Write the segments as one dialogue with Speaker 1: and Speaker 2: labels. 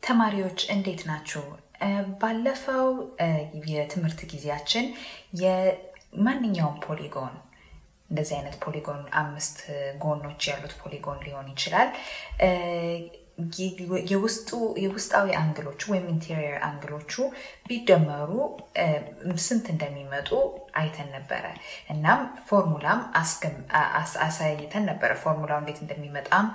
Speaker 1: ተማሪዎች እንዴት ናችሁ? ባለፈው የትምህርት ጊዜያችን የማንኛውም ፖሊጎን እንደዚህ አይነት ፖሊጎን አምስት ጎኖች ያሉት ፖሊጎን ሊሆን ይችላል የውስጣዊ አንግሎቹ ወይም ኢንቴሪየር አንግሎቹ ቢደመሩ ስንት እንደሚመጡ አይተን ነበረ። እናም ፎርሙላም አሳይተን ነበረ። ፎርሙላው እንዴት እንደሚመጣም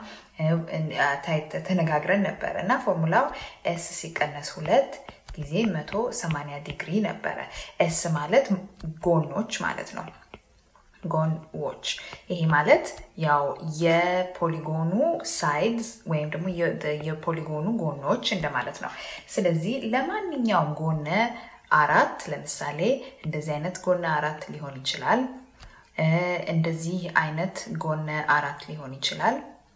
Speaker 1: ተነጋግረን ነበረ እና ፎርሙላው ኤስ ሲቀነስ ሁለት ጊዜ መቶ ሰማንያ ዲግሪ ነበረ። ኤስ ማለት ጎኖች ማለት ነው። ጎንዎች ይሄ ማለት ያው የፖሊጎኑ ሳይድስ ወይም ደግሞ የፖሊጎኑ ጎኖች እንደማለት ነው። ስለዚህ ለማንኛውም ጎነ አራት ለምሳሌ እንደዚህ አይነት ጎነ አራት ሊሆን ይችላል። እንደዚህ አይነት ጎነ አራት ሊሆን ይችላል።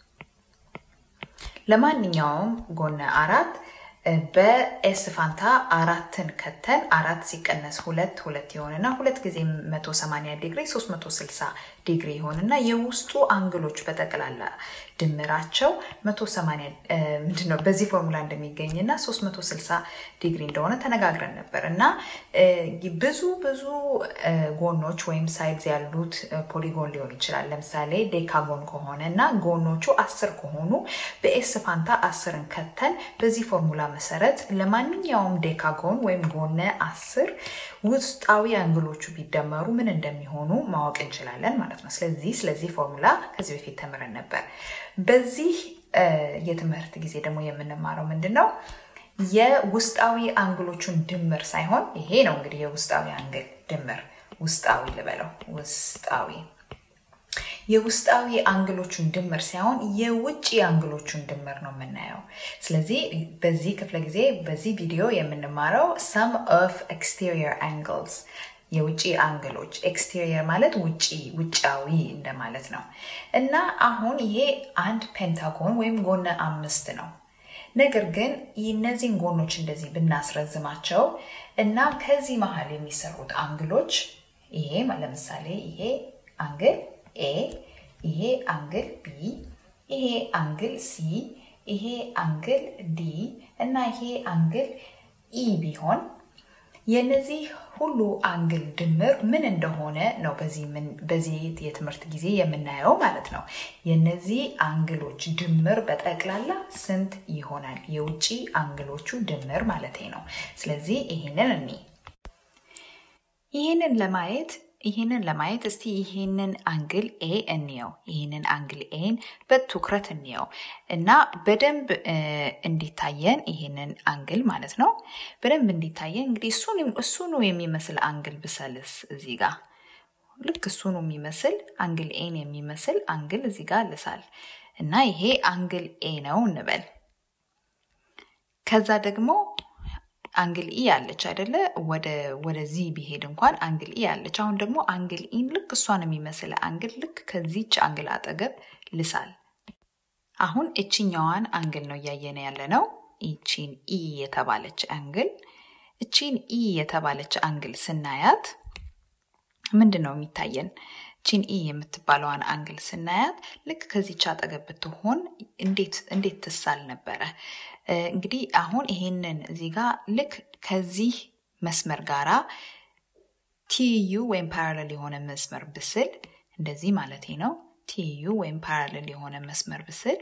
Speaker 1: ለማንኛውም ጎነ አራት በኤስ ፋንታ አራትን ከተን አራት ሲቀነስ ሁለት ሁለት የሆንና ሁለት ጊዜ 180 ዲግሪ 360 ዲግሪ ይሆንና የውስጡ አንግሎች በጠቅላላ ድምራቸው 180 ምንድነው በዚህ ፎርሙላ እንደሚገኝና 360 ዲግሪ እንደሆነ ተነጋግረን ነበር እና ብዙ ብዙ ጎኖች ወይም ሳይድዝ ያሉት ፖሊጎን ሊሆን ይችላል። ለምሳሌ ዴካጎን ከሆነ እና ጎኖቹ አስር ከሆኑ በኤስ ፋንታ አስርን ከተን በዚህ ፎርሙላ መሰረት ለማንኛውም ዴካጎን ወይም ጎነ አስር ውስጣዊ አንግሎቹ ቢደመሩ ምን እንደሚሆኑ ማወቅ እንችላለን ማለት ነው። ስለዚህ ስለዚህ ፎርሙላ ከዚህ በፊት ተምረን ነበር። በዚህ የትምህርት ጊዜ ደግሞ የምንማረው ምንድን ነው? የውስጣዊ አንግሎቹን ድምር ሳይሆን ይሄ ነው እንግዲህ የውስጣዊ አንግል ድምር ውስጣዊ ልበለው ውስጣዊ የውስጣዊ አንግሎቹን ድምር ሳይሆን የውጭ አንግሎቹን ድምር ነው የምናየው። ስለዚህ በዚህ ክፍለ ጊዜ በዚህ ቪዲዮ የምንማረው ሰም ኦፍ ኤክስቴሪየር አንግልስ የውጭ አንግሎች ኤክስቴሪየር ማለት ውጪ ውጫዊ እንደማለት ነው እና አሁን ይሄ አንድ ፔንታጎን ወይም ጎነ አምስት ነው። ነገር ግን እነዚህን ጎኖች እንደዚህ ብናስረዝማቸው እና ከዚህ መሀል የሚሰሩት አንግሎች ይሄ ለምሳሌ ይሄ አንግል ኤ ይሄ አንግል ቢ ይሄ አንግል ሲ ይሄ አንግል ዲ እና ይሄ አንግል ኢ ቢሆን የነዚህ ሁሉ አንግል ድምር ምን እንደሆነ ነው በዚህ የትምህርት ጊዜ የምናየው ማለት ነው። የነዚህ አንግሎች ድምር በጠቅላላ ስንት ይሆናል? የውጭ አንግሎቹ ድምር ማለት ነው። ስለዚህ ይህንን እኒ ይህንን ለማየት ይህንን ለማየት እስቲ ይህንን አንግል ኤ እንየው። ይህንን አንግል ኤን በትኩረት እንየው እና በደንብ እንዲታየን ይህንን አንግል ማለት ነው በደንብ እንዲታየን እንግዲህ እሱኑ የሚመስል አንግል ብሰልስ እዚህ ጋር ልክ እሱኑ የሚመስል አንግል ኤን የሚመስል አንግል እዚህ ጋር ልሳል እና ይሄ አንግል ኤ ነው እንበል። ከዛ ደግሞ አንግል ኢ አለች አይደለ? ወደዚህ ቢሄድ እንኳን አንግል ኢ አለች። አሁን ደግሞ አንግል ኢን ልክ እሷን የሚመስል አንግል ልክ ከዚች አንግል አጠገብ ልሳል። አሁን እችኛዋን አንግል ነው እያየነ ያለ ነው። ይቺን ኢ የተባለች አንግል እቺን ኢ የተባለች አንግል ስናያት ምንድን ነው የሚታየን? ቺን ኢ የምትባለዋን አንግል ስናያት ልክ ከዚች አጠገብ ብትሆን እንዴት ትሳል ነበረ? እንግዲህ አሁን ይሄንን እዚህ ጋር ልክ ከዚህ መስመር ጋራ ቲዩ ወይም ፓራለል የሆነ መስመር ብስል እንደዚህ ማለት ነው። ቲዩ ወይም ፓራለል የሆነ መስመር ብስል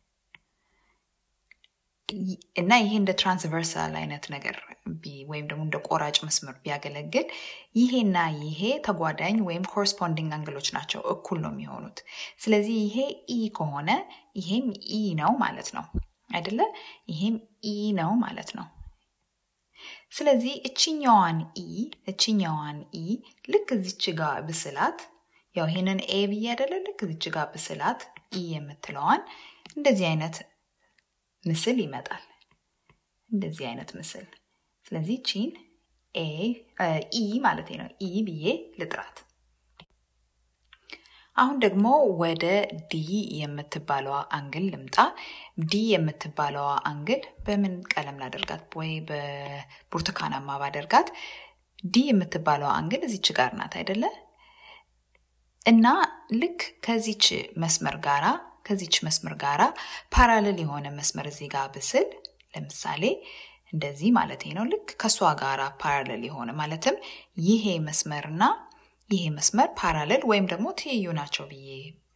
Speaker 1: እና ይሄ እንደ ትራንስቨርሳል አይነት ነገር ወይም ደግሞ እንደ ቆራጭ መስመር ቢያገለግል ይሄና ይሄ ተጓዳኝ ወይም ኮረስፖንዲንግ አንግሎች ናቸው፣ እኩል ነው የሚሆኑት። ስለዚህ ይሄ ኢ ከሆነ ይሄም ኢ ነው ማለት ነው አይደለ? ይሄም ኢ ነው ማለት ነው። ስለዚህ እችኛዋን ኢ እችኛዋን ኢ ልክ እዚች ጋር ብስላት ያው ይሄንን ኤ ብዬ አይደለ? ልክ እዚች ጋር ብስላት ኢ የምትለዋን እንደዚህ አይነት ምስል ይመጣል። እንደዚህ አይነት ምስል። ስለዚህ ቺን ኤ ኢ ማለት ነው ኢ ብዬ ልጥራት። አሁን ደግሞ ወደ ዲ የምትባለዋ አንግል ልምጣ። ዲ የምትባለዋ አንግል በምን ቀለም ላደርጋት? ወይ በብርቱካናማ ባደርጋት። ዲ የምትባለዋ አንግል እዚች ጋር ናት አይደለ? እና ልክ ከዚች መስመር ጋራ ከዚች መስመር ጋራ ፓራሌል የሆነ መስመር እዚህ ጋር ብስል ለምሳሌ እንደዚህ ማለት ነው። ልክ ከእሷ ጋር ፓራለል የሆነ ማለትም ይሄ መስመርና ይሄ መስመር ፓራለል ወይም ደግሞ ትይዩ ናቸው ብዬ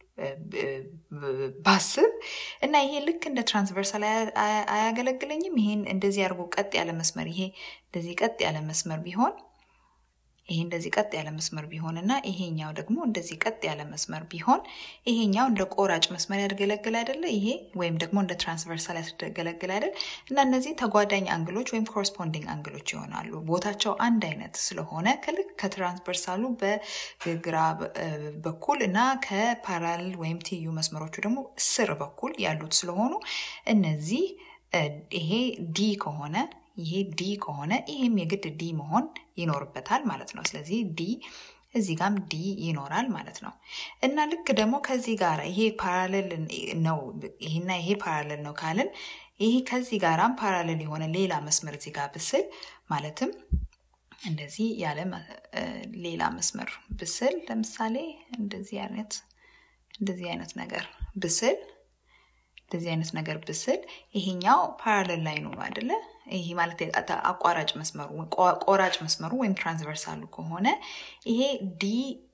Speaker 1: ባስብ እና ይሄ ልክ እንደ ትራንስቨርሳል አያገለግለኝም። ይሄን እንደዚህ አድርጎ ቀጥ ያለ መስመር ይሄ እንደዚህ ቀጥ ያለ መስመር ቢሆን ይሄ እንደዚህ ቀጥ ያለ መስመር ቢሆን እና ይሄኛው ደግሞ እንደዚህ ቀጥ ያለ መስመር ቢሆን ይሄኛው እንደ ቆራጭ መስመር ያገለግል አይደለ? ይሄ ወይም ደግሞ እንደ ትራንስቨርሳል ያገለግል አይደል? እና እነዚህ ተጓዳኝ አንግሎች ወይም ኮረስፖንዲንግ አንግሎች ይሆናሉ። ቦታቸው አንድ አይነት ስለሆነ ከልክ ከትራንስቨርሳሉ በግራ በኩል እና ከፓራል ወይም ትይዩ መስመሮቹ ደግሞ ስር በኩል ያሉት ስለሆኑ እነዚህ ይሄ ዲ ከሆነ ይሄ ዲ ከሆነ ይሄም የግድ ዲ መሆን ይኖርበታል ማለት ነው። ስለዚህ ዲ እዚህ ጋም ዲ ይኖራል ማለት ነው። እና ልክ ደግሞ ከዚህ ጋር ይሄ ፓራሌል ነው ይሄና ይሄ ፓራሌል ነው ካልን ይሄ ከዚህ ጋራም ፓራሌል የሆነ ሌላ መስመር እዚህ ጋር ብስል ማለትም እንደዚህ ያለ ሌላ መስመር ብስል ለምሳሌ እንደዚህ አይነት እንደዚህ አይነት ነገር ብስል እንደዚህ አይነት ነገር ብስል ይሄኛው ፓራሌል ላይ ነው አይደለ? ይሄ ማለት አቋራጭ መስመሩ ቆራጭ መስመሩ ወይም ትራንስቨርሳሉ ከሆነ ይሄ ዲ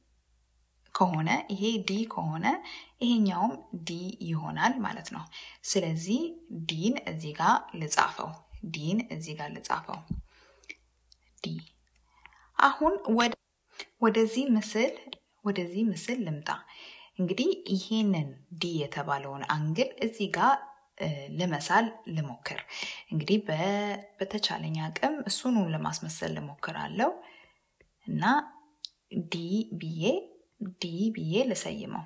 Speaker 1: ከሆነ ይሄ ዲ ከሆነ ይሄኛውም ዲ ይሆናል ማለት ነው። ስለዚህ ዲን እዚህ ጋር ልጻፈው፣ ዲን እዚህ ጋር ልጻፈው። ዲ አሁን ወደዚህ ምስል ወደዚህ ምስል ልምጣ። እንግዲህ ይሄንን ዲ የተባለውን አንግል እዚህ ጋር ለመሳል ልሞክር። እንግዲህ በተቻለኝ አቅም እሱኑ ለማስመሰል ልሞክራለሁ እና ዲ ብዬ ዲ ብዬ ልሰይመው።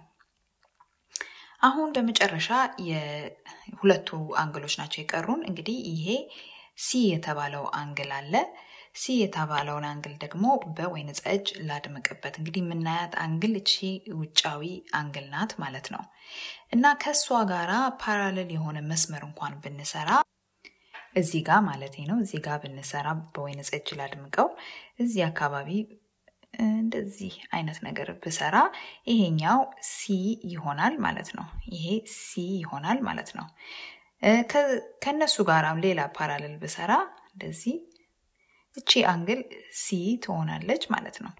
Speaker 1: አሁን በመጨረሻ የሁለቱ አንግሎች ናቸው የቀሩን። እንግዲህ ይሄ ሲ የተባለው አንግል አለ። ሲ የተባለውን አንግል ደግሞ በወይን ጠጅ ላድምቅበት። እንግዲህ የምናያት አንግል እቺ ውጫዊ አንግል ናት ማለት ነው እና ከእሷ ጋራ ፓራሌል የሆነ መስመር እንኳን ብንሰራ እዚህ ጋር ማለት ነው እዚህ ጋር ብንሰራ በወይን ጠጅ ላድምቀው እዚህ አካባቢ እንደዚህ አይነት ነገር ብሰራ ይሄኛው ሲ ይሆናል ማለት ነው። ይሄ ሲ ይሆናል ማለት ነው። ከነሱ ጋራም ሌላ ፓራሌል ብሰራ እንደዚህ እቺ አንግል ሲ ትሆናለች ማለት ነው።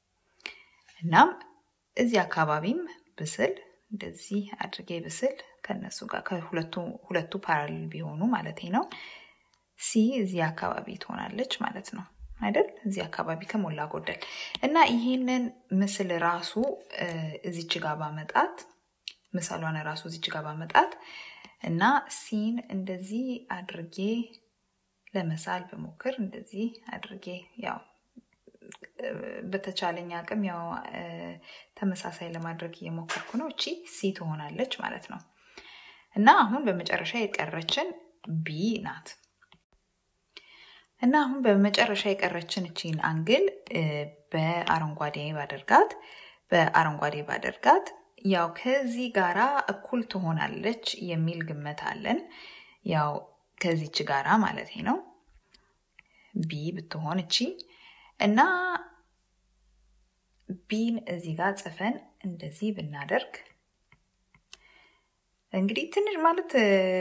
Speaker 1: እናም እዚህ አካባቢም ብስል እንደዚህ አድርጌ ብስል ከነሱ ጋር ከሁለቱ ፓራሌል ቢሆኑ ማለት ነው ሲ እዚህ አካባቢ ትሆናለች ማለት ነው አይደል? እዚህ አካባቢ ከሞላ ጎደል እና ይህንን ምስል ራሱ እዚች ጋር ባመጣት ምሳሏን ራሱ እዚች ጋር ባመጣት እና ሲን እንደዚህ አድርጌ ለመሳል በሞክር እንደዚህ አድርጌ ያው በተቻለኝ አቅም ያው ተመሳሳይ ለማድረግ እየሞከርኩ ነው። እቺ ሲ ትሆናለች ማለት ነው እና አሁን በመጨረሻ የቀረችን ቢ ናት እና አሁን በመጨረሻ የቀረችን እቺን አንግል በአረንጓዴ ባደርጋት በአረንጓዴ ባደርጋት ያው ከዚህ ጋራ እኩል ትሆናለች የሚል ግመት አለን። ያው ከዚች ጋራ ማለት ነው ቢ ብትሆን እቺ እና ቢን እዚህ ጋር ጽፈን እንደዚህ ብናደርግ እንግዲህ ትንሽ ማለት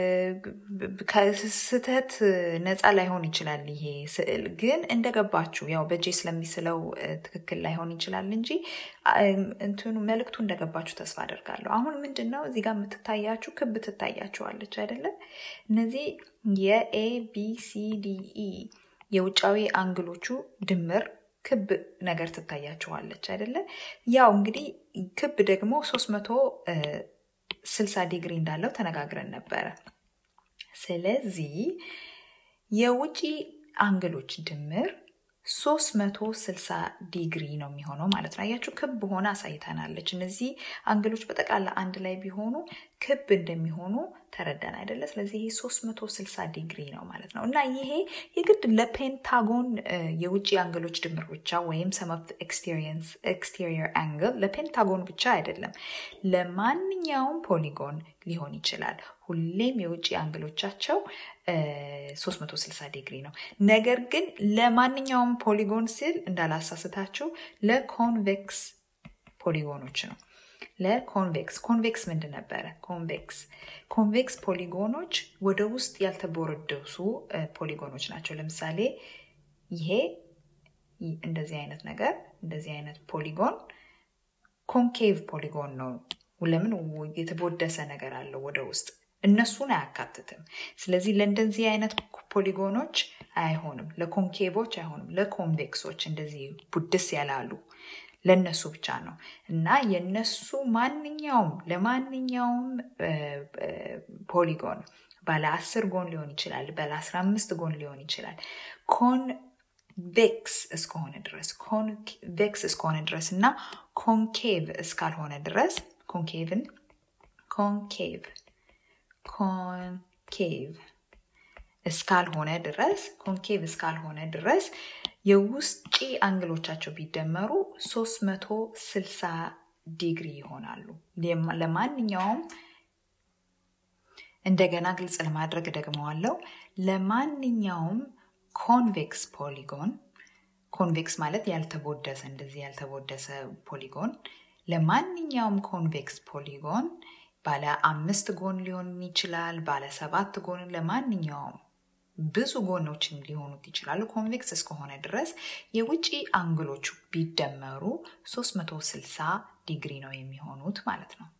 Speaker 1: ከስህተት ነፃ ላይሆን ይችላል ይሄ ስዕል ግን እንደገባችሁ ያው በእጄ ስለሚስለው ትክክል ላይሆን ይችላል እንጂ እንትኑ መልእክቱ እንደገባችሁ ተስፋ አደርጋለሁ። አሁን ምንድን ነው እዚህ ጋር የምትታያችሁ ክብ ትታያችኋለች አይደለም? እነዚህ የኤ ቢ ሲ ዲ ኢ የውጫዊ አንግሎቹ ድምር ክብ ነገር ትታያችኋለች አይደለ? ያው እንግዲህ ክብ ደግሞ ሶስት መቶ ስልሳ ዲግሪ እንዳለው ተነጋግረን ነበረ። ስለዚህ የውጪ አንግሎች ድምር 360 ዲግሪ ነው የሚሆነው ማለት ነው። አያችሁ ክብ ሆነ አሳይተናለች። እነዚህ አንግሎች በጠቅላላ አንድ ላይ ቢሆኑ ክብ እንደሚሆኑ ተረዳን አይደለ? ስለዚህ ይሄ 360 ዲግሪ ነው ማለት ነው እና ይሄ የግድ ለፔንታጎን የውጭ አንግሎች ድምር ብቻ ወይም ሰም ኦፍ ኤክስቴሪየር አንግል ለፔንታጎን ብቻ አይደለም፣ ለማንኛውም ፖሊጎን ሊሆን ይችላል። ሁሌም የውጭ አንግሎቻቸው 360 ዲግሪ ነው። ነገር ግን ለማንኛውም ፖሊጎን ስል እንዳላሳስታችሁ ለኮንቬክስ ፖሊጎኖች ነው። ለኮንቬክስ ኮንቬክስ ምንድን ነበረ? ኮንቬክስ ኮንቬክስ ፖሊጎኖች ወደ ውስጥ ያልተቦረደሱ ፖሊጎኖች ናቸው። ለምሳሌ ይሄ እንደዚህ አይነት ነገር እንደዚህ አይነት ፖሊጎን ኮንኬቭ ፖሊጎን ነው። ለምን የተቦደሰ ነገር አለው ወደ ውስጥ እነሱን አያካትትም። ስለዚህ ለእንደዚህ አይነት ፖሊጎኖች አይሆንም፣ ለኮንኬቮች አይሆንም። ለኮንቬክሶች እንደዚህ ቡድስ ያላሉ ለነሱ ብቻ ነው እና የነሱ ማንኛውም ለማንኛውም ፖሊጎን ባለ አስር ጎን ሊሆን ይችላል፣ ባለ አስራ አምስት ጎን ሊሆን ይችላል ኮንቬክስ እስከሆነ ድረስ ኮንቬክስ እስከሆነ ድረስ እና ኮንኬቭ እስካልሆነ ድረስ ኮንኬቭን ኮንኬቭ ኮንኬቭ እስካልሆነ ድረስ ኮንኬቭ እስካልሆነ ድረስ የውስጪ አንግሎቻቸው ቢደመሩ 360 ዲግሪ ይሆናሉ። ለማንኛውም እንደገና ግልጽ ለማድረግ ደግመዋለው። ለማንኛውም ኮንቬክስ ፖሊጎን ኮንቬክስ ማለት ያልተቦደሰ እንደዚህ ያልተቦደሰ ፖሊጎን ለማንኛውም ኮንቬክስ ፖሊጎን ባለ አምስት ጎን ሊሆን ይችላል፣ ባለ ሰባት ጎን ለማንኛውም ብዙ ጎኖችን ሊሆኑት ይችላሉ። ኮንቬክስ እስከሆነ ድረስ የውጪ አንግሎቹ ቢደመሩ 360 ዲግሪ ነው የሚሆኑት ማለት ነው።